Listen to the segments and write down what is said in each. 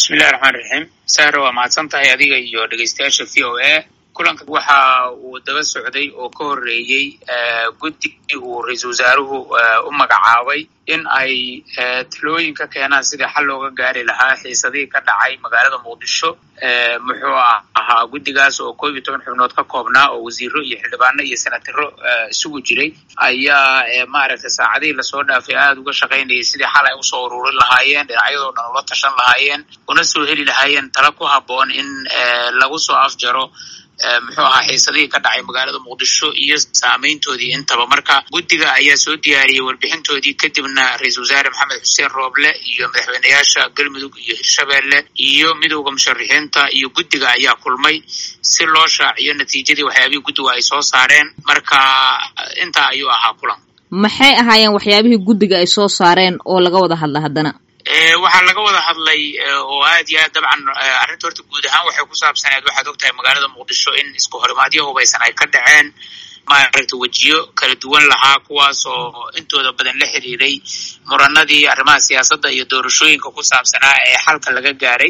bismillahi raxmaan raxiim sahra waa mahadsan tahay adiga iyo dhegeystayaasha v o a kulanka waxa uu daba socday oo ka horreeyey guddigii uu ra-iisul wasaaruhu u magacaabay in ay talooyin ka keenaan sidii xal looga gaari lahaa xiisadihii ka dhacay magaalada muqdisho muxuu ahaa guddigaas oo koob iyo toban xubnood ka koobnaa oo wasiiro iyo xildhibaano iyo senataro isugu jiray ayaa maaragtay saacadihii lasoo dhaafay aada uga shaqaynayay sidii xal ay usoo ururin lahaayeen dhinacyadoo dhan ula tashan lahaayeen una soo heli lahaayeen tala ku habboon in lagu soo afjaro muxuu ahaa xiisadihii ka dhacay magaalada muqdisho iyo saameyntoodii intaba marka guddiga ayaa soo diyaariyey warbixintoodii kadibna ra-iisul wasaare maxamed xuseen rooble iyo madaxweyneyaasha galmudug iyo hirshabeelle iyo midowda musharixiinta iyo guddiga ayaa kulmay si loo shaaciyo natiijadii waxyaabihii guddigu ay soo saareen marka intaa ayuu ahaa kulan maxay ahaayeen waxyaabihii guddiga ay soo saareen oo laga wada hadla haddana waxaa laga wada hadlay oo aad iyo aad dabcan arrinta horta guud ahaan waxay ku saabsaneed waxaad og tahay magaalada muqdisho in isku horimaadyo hubaysan ay ka dhaceen maaragta wejiyo kala duwan lahaa kuwaas oo intooda badan la xiriiray muranadii arrimaha siyaasadda iyo doorashooyinka ku saabsanaa ee xalka laga gaaray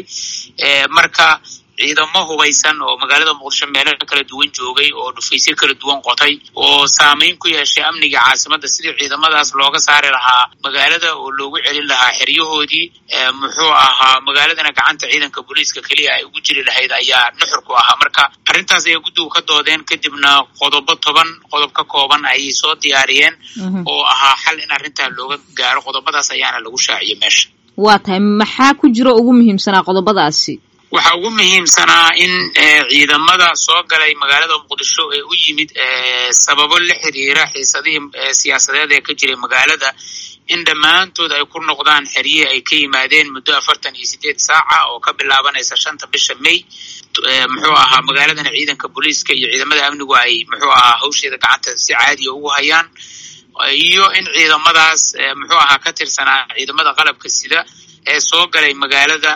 marka ciidamo hubaysan oo magaalada muqdisho meelo kala duwan joogay oo dhufaysyo kala duwan qotay oo saameyn ku yeeshay amniga caasimadda sidii ciidamadaas looga saari lahaa magaalada oo loogu celin lahaa xeryahoodii muxuu ahaa magaaladana gacanta ciidanka booliiska keliya ay ugu jiri lahayd ayaa nuxur ku ahaa marka arrintaas ayay guddigu ka doodeen kadibna qodobo toban qodob ka kooban ayay soo diyaariyeen oo ahaa xal in arrintaa looga gaaro qodobadaas ayaana lagu shaaciyey meesha waa tahay maxaa ku jiro ugu muhiimsanaa qodobadaasi waxaa ugu muhiimsanaa in ciidamada soo galay magaalada muqdisho ee u yimid sababo la xiriira xiisadihii siyaasadeed ee ka jiray magaalada in dhammaantood ay ku noqdaan xeryihii ay ka yimaadeen muddo afartan iyo sideed saaca oo ka bilaabanaysa shanta bisha may muxuu ahaa magaaladana ciidanka booliiska iyo ciidamada amnigu ay muxuu ahaa hawsheeda gacanta si caadiya ugu hayaan iyo in ciidamadaas muxuu ahaa ka tirsanaa ciidamada qalabka sida ee soo galay magaalada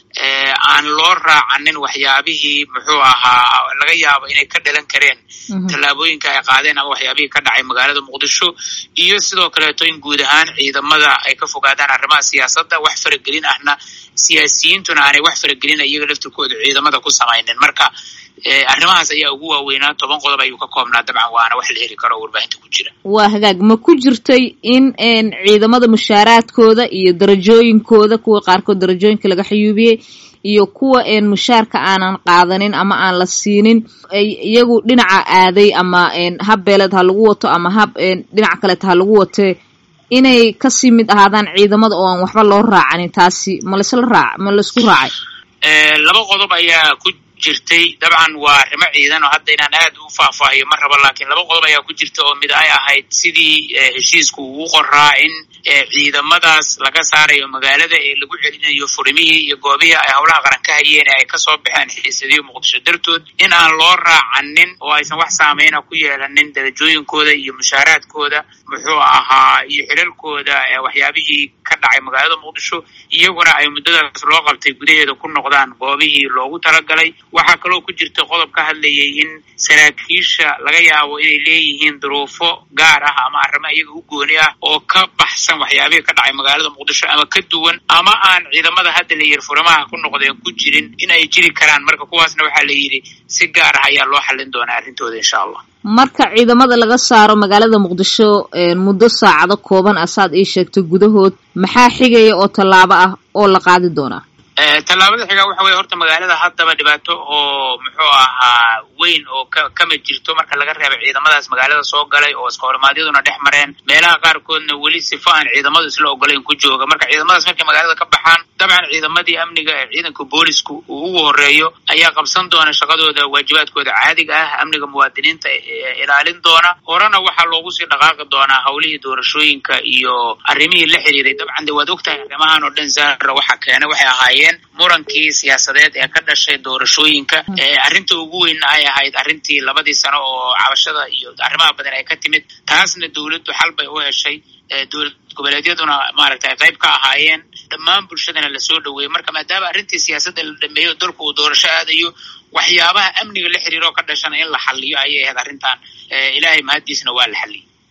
aan loo raacanin waxyaabihii muxuu ahaa laga yaabo inay ka dhalan kareen tallaabooyinka ay qaadeen ama waxyaabihii ka dhacay magaalada muqdisho iyo sidoo kaleeto in guud ahaan ciidamada ay ka fogaadaan arrimaha siyaasadda wax faragelin ahna siyaasiyiintuna aanay wax faragelin iyaga laftirkooda ciidamada ku samaynin marka arrimahaas ayaa ugu waaweynaa toban qodob ayuu ka koobnaa dabcan waana wax la heli karo oo warbaahinta ku jira waa hagaag ma ku jirtay in ciidamada mushaaraadkooda iyo darajooyinkooda kuwa qaarkood darajooyinka laga xayuubiyey iyo kuwa mushaarka aanan qaadanin ama aan la siinin iyagu dhinaca aaday ama hab beeleed ha lagu wato ama hab dhinaca kaleeta ha lagu watee inay kasii mid ahaadaan ciidamada oo aan waxba loo raacanin taasi ma laisla raac ma laisku raacay laba qodob ayaa ku jirtay dabcan waa arrimo ciidan oo hadda inaan aad u faahfaahiyo ma rabo laakiin laba qodob ayaa ku jirta oo mid ay ahayd sidii heshiisku uu qoraa in ciidamadaas laga saarayo magaalada ee lagu celinayo furimihii iyo goobihii ay howlaha qaran ka hayeen ee ay kasoo baxeen xiisadihii muqdisho dartood in aan loo raacanin oo aysan wax saameyna ku yeelanin darajooyinkooda iyo mushaaraadkooda muxuu ahaa iyo xilalkooda waxyaabihii ka dhacay magaalada muqdisho iyaguna ay muddadaas loo qabtay gudaheeda ku noqdaan goobihii loogu talagalay waxaa kaloo ku jirta qodob ka hadlayay in saraakiisha laga yaabo inay leeyihiin duruufo gaar ah ama arrimo iyaga u gooni ah oo ka baxsan waxyaabihii ka dhacay magaalada muqdisho ama ka duwan ama aan ciidamada hadda la yiri furimaha ku noqdeen ku jirin in ay jiri karaan marka kuwaasna waxaa la yidhi si gaar ah ayaa loo xallin doonaa arrintooda insha allah marka ciidamada laga saaro magaalada muqdisho muddo saacado kooban ah saad ii sheegtay gudahood maxaa xigaya oo tallaabo ah oo la qaadi doonaa tallaabada xigaa waxa weye horta magaalada haddaba dhibaato oo muxuu ahaa weyn oo ka kama jirto marka laga reebay ciidamadaas magaalada soo galay oo iska horimaadyaduna dhex mareen meelaha qaarkoodna weli sifo aan ciidamadu isla ogolayn ku jooga marka ciidamadaas markay magaalada ka baxaan dabcan ciidamadii amniga ee ciidanka boolisku uu ugu horeeyo ayaa qabsan doona shaqadooda waajibaadkooda caadiga ah amniga muwaadiniinta ilaalin doona horena waxaa loogu sii dhaqaaqi doonaa howlihii doorashooyinka iyo arrimihii la xiriiray dabcan de waad ogtahay arrimahan oo dhan zaara waxa keenay waxay ahaayeen murankii siyaasadeed ee ka dhashay doorashooyinka arrinta ugu weynna ay ahayd arrintii labadii sano oo cabashada iyo arrimaha badan ay ka timid taasna dowladdu xal bay u heshay dowlad goboleedyaduna maaragtay ay qayb ka ahaayeen dhammaan bulshadana lasoo dhaweeyey marka maadaama arrintii siyaasadda la dhameeyo dalku uu doorasho aadayo waxyaabaha amniga la xiriiro ka dhashana in la xaliyo ayay ahayd arrintan ilaahay mahaddiisna waa la xaliyey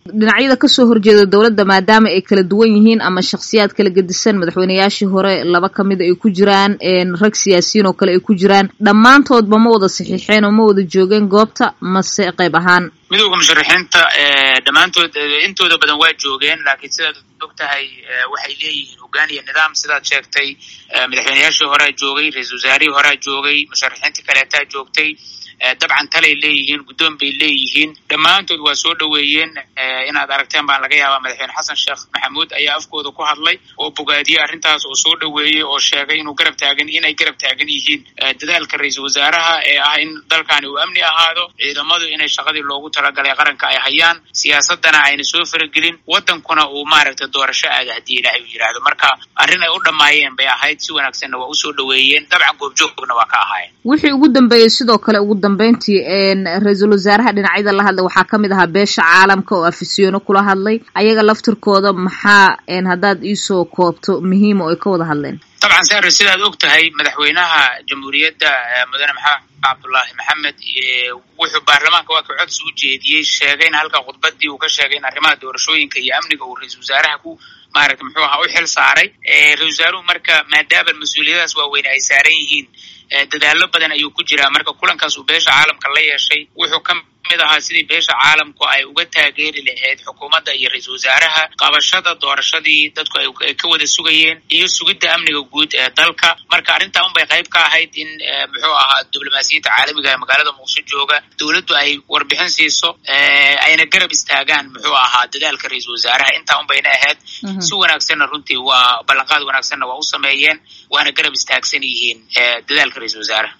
dhinacyada kasoo horjeeda dowladda maadaama ay kala duwan yihiin ama shakhsiyaad kala gedisan madaxweyneyaashii hore laba kamida ay ku jiraan rag siyaasiyiin oo kale ay ku jiraan dhammaantoodba ma wada saxiixeen oo ma wada joogeen goobta mase qayb ahaan midowda musharaxiinta dhammaantood intooda badan waa joogeen laakiin sidaad og tahay waxay leeyihiin hoggaan iyo nidaam sidaad sheegtay madaxweyneyaashii horea joogay ra-isul wasaarihii horea joogay musharaxiintii kaleetaa joogtay dabcan talay leeyihiin guddoon bay leeyihiin dhammaantood waa soo dhoweeyeen inaad aragteen baan laga yaabaa madaxweyne xasan sheekh maxamuud ayaa afkooda ku hadlay oo bogaadiyey arrintaas oo soo dhoweeyey oo sheegay inuu garab taagan inay garab taagan yihiin dadaalka ra-iisul wasaaraha ee ah in dalkani uu amni ahaado ciidamadu inay shaqadii loogu talagalay qaranka ay hayaan siyaasadana ayna soo faragelin waddankuna uu maaragtay doorasho aada haddii ilaahay uu yidhaahdo marka arrin ay u dhammaayeen bay ahayd si wanaagsanna waa usoo dhoweeyeen dabcan goobjoogna waa ka ahaayeen wixii ugu dambeeyey sidoo kale ugu dambeyntii ra-iisul wasaaraha dhinacyada la hadlay waxaa kamid ahaa beesha caalamka oo afisyono kula hadlay ayaga laftirkooda maxaa haddaad iisoo koobto muhiima oo ay ka wada hadleen dabcan sare sidaad og tahay madaxweynaha jamhuuriyadda mudane maxamed cabdullaahi maxamed wuxuu baarlamaanka waa ka codsi u jeediyey sheegay in halka khudbadii uu ka sheegay in arrimaha doorashooyinka iyo amniga uu ra-isul wasaaraha ku maaragta muxuu ahaa u xil saaray ra-isul wasaaruhu marka maadaama mas-uuliyadaas waaweyn ay saaran yihiin dadaalo badan ayuu ku jiraa marka kulankaas uu beesha caalamka la yeeshay wuxuu ka mid ahaa sidii beesha caalamku ay uga taageeri lahayd xukuumadda iyo ra-iisul wasaaraha qabashada doorashadii dadku ay ka wada sugayeen iyo sugidda amniga guud ee dalka marka arrintaa un bay qayb ka ahayd in muxuu ahaa diblomaasiyiinta caalamiga ee magaalada muqdisho jooga dowladdu ay warbixin siiso ayna garab istaagaan muxuu ahaa dadaalka ra-iisul wasaaraha intaa un bayna ahayd si wanaagsanna runtii waa ballanqaad wanaagsanna waa u sameeyeen waana garab istaagsan yihiin dadaalka ra-iisul wasaaraha